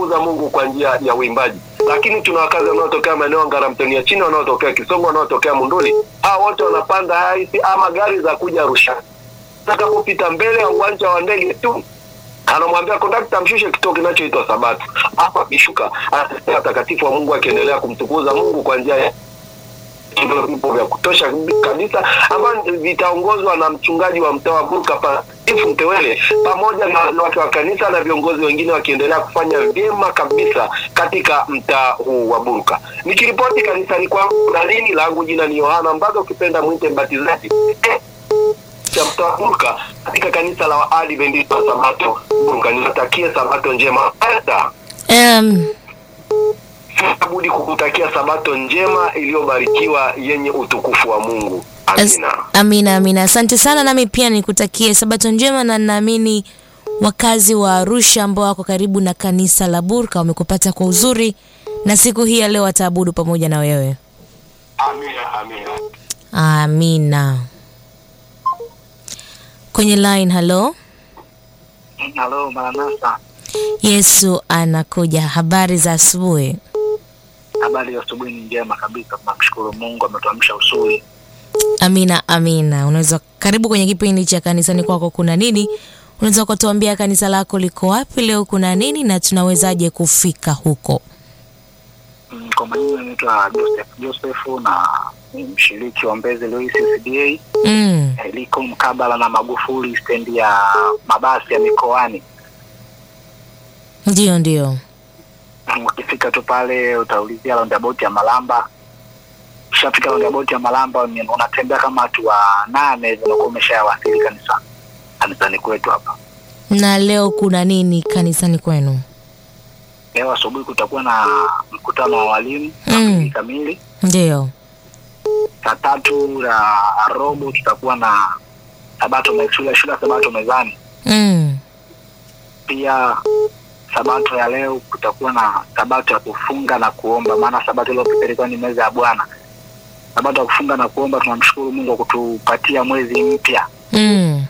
kumtukuza Mungu kwa njia ya uimbaji. Lakini tuna wakazi wanaotokea maeneo ya Ngaramtoni ya chini, wanaotokea Kisongo, wanaotokea Munduli, hao wote wanapanda haisi ama gari za kuja Arusha. Atakapopita mbele ya uwanja wa ndege tu anamwambia kondakta mshushe kituo kinachoitwa Sabato. Hapa akishuka anasikia watakatifu wa Mungu akiendelea kumtukuza Mungu kwa njia ya vipo vya kutosha kabisa ambavyo vitaongozwa na mchungaji wa mtaa wa Burka Patifu Mtewele pamoja na watu wa kanisa na viongozi wengine wakiendelea kufanya vyema kabisa katika mtaa huu wa Burka. Nikiripoti kanisani kwangu na lini langu jina ni Yohana Mbaga, ukipenda mwite mbatizaji eh, cha mtaa wa Burka katika kanisa la Waadventista wa Sabato Burka. Niwatakie Sabato njema. Esta, Um, sina budi kukutakia Sabato njema iliyobarikiwa yenye utukufu wa Mungu. as- Amina. amina amina, asante sana. Nami pia nikutakie sabato njema, na naamini wakazi wa Arusha ambao wako karibu na kanisa la Burka wamekupata kwa uzuri, na siku hii ya leo wataabudu pamoja na wewe. Amina, amina. Amina. Kwenye line, halo. Halo, Maranatha. Yesu anakuja. Habari za asubuhi. Habari ya asubuhi ni njema kabisa, tunamshukuru Mungu ametuamsha usuri. Amina, amina. Unaweza karibu kwenye kipindi cha kanisani kwako kuna nini? Unaweza ukatuambia kanisa lako liko wapi leo, kuna nini na tunawezaje kufika huko? Mm, Kwa majina naitwa Joseph Joseph na ni mshiriki wa Mbezi Lois CDA Mm. Eh, liko mkabala na Magufuli stendi ya mabasi ya mikoani. Ndio, ndio. Mm, Ukifika tu pale utaulizia roundabout ya Malamba. Ushafika roundabout ya Malamba ni- unatembea kama watu wa nane hivi unakuwa umeshawasili kanisa kanisani kwetu hapa. Na leo kuna nini kanisani kwenu? Leo asubuhi kutakuwa na mkutano wa walimu saa Mm. mbili kamili. Ndio. saa tatu na robo tutakuwa na sabato me- shule shule ya sabato mezani. Mm. Pia sabato ya leo kutakuwa na sabato ya kufunga na kuomba, maana sabato iliyopita ilikuwa ni meza ya Bwana. Sabato ya kufunga na kuomba, tunamshukuru Mungu kwa kutupatia mwezi mpya. Mm.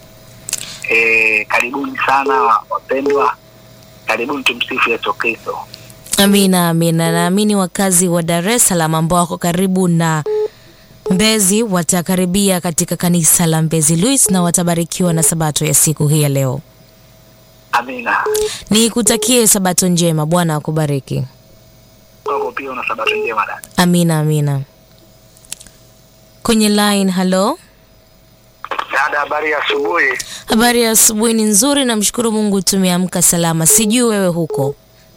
E, karibuni sana wapendwa, karibuni, tumsifu Yesu Kristo. Amina, amina. Naamini wakazi wa Dar es Salaam ambao wako karibu na Mbezi watakaribia katika kanisa la Mbezi Luis na watabarikiwa na sabato ya siku hii ya leo. Amina. Nikutakie sabato njema, Bwana akubariki. Kwako pia una sabato njema dada. Amina, amina. Kwenye line, halo. Dada, habari ya asubuhi. Habari ya asubuhi ni nzuri, namshukuru Mungu tumeamka salama. Sijui wewe huko.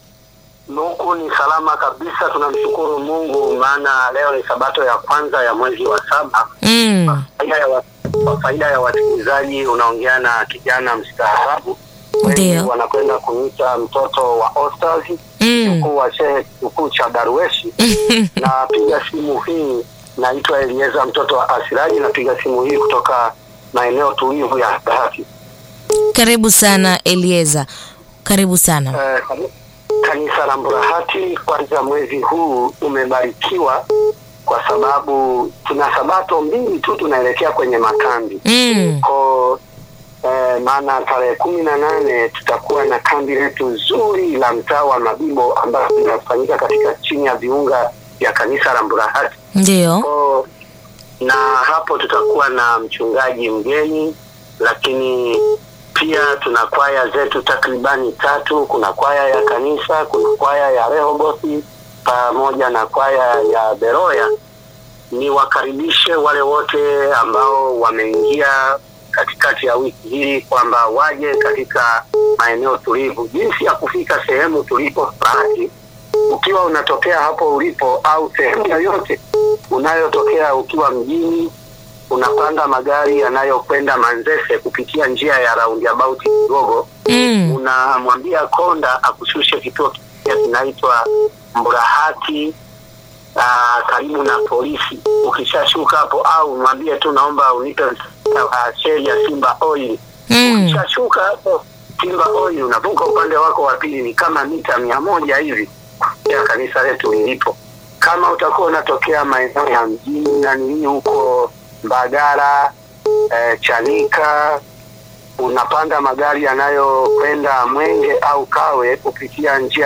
Huku ni salama kabisa, tunamshukuru Mungu, maana leo ni sabato ya kwanza ya mwezi wa saba. Mm. Faida ya wa- Kwa faida ya wasikilizaji, unaongea na kijana mstaarabu, wengi Ndio. wanakwenda kuniita mtoto wa Ostaz, Mm. mkuu wa shehe kikuu cha Darweshi. Napiga simu hii, naitwa Elieza mtoto wa Asiraji, napiga simu hii kutoka maeneo tulivu ya Bahati. Karibu sana Elieza, karibu sana. Eh, kani- kanisa la Mburahati kwanza, mwezi huu umebarikiwa kwa sababu tuna sabato mbili tu tunaelekea kwenye makambi Mm. ko eh, maana tarehe kumi na nane tutakuwa na kambi letu zuri la mtaa wa Mabibo ambayo linafanyika katika chini ya viunga vya kanisa la Mburahati Ndio. ko na hapo tutakuwa na mchungaji mgeni, lakini pia tuna kwaya zetu takribani tatu. Kuna kwaya ya kanisa, kuna kwaya ya Rehobothi pamoja na kwaya ya Beroya. Ni wakaribishe wale wote ambao wameingia katikati ya wiki hii kwamba waje katika maeneo tulivu. Jinsi ya kufika sehemu tulipo Bahati, ukiwa unatokea hapo ulipo au sehemu yoyote unayotokea ukiwa mjini, unapanda magari yanayokwenda Manzese kupitia njia ya roundabout kidogo, Mm. unamwambia konda akushushe kituo kimoja kinaitwa Mburahati aa, karibu na polisi. Ukishashuka hapo, au mwambie tu naomba unipe uh, sheli ya Simba Oil. Mm. Ukishashuka hapo Simba Oil, unavuka upande wako wa pili, ni kama mita mia moja hivi ya kanisa letu lilipo. Kama utakuwa unatokea maeneo ya mjini na nini huko Mbagala, eh, Chanika, unapanda magari yanayokwenda Mwenge au Kawe kupitia njia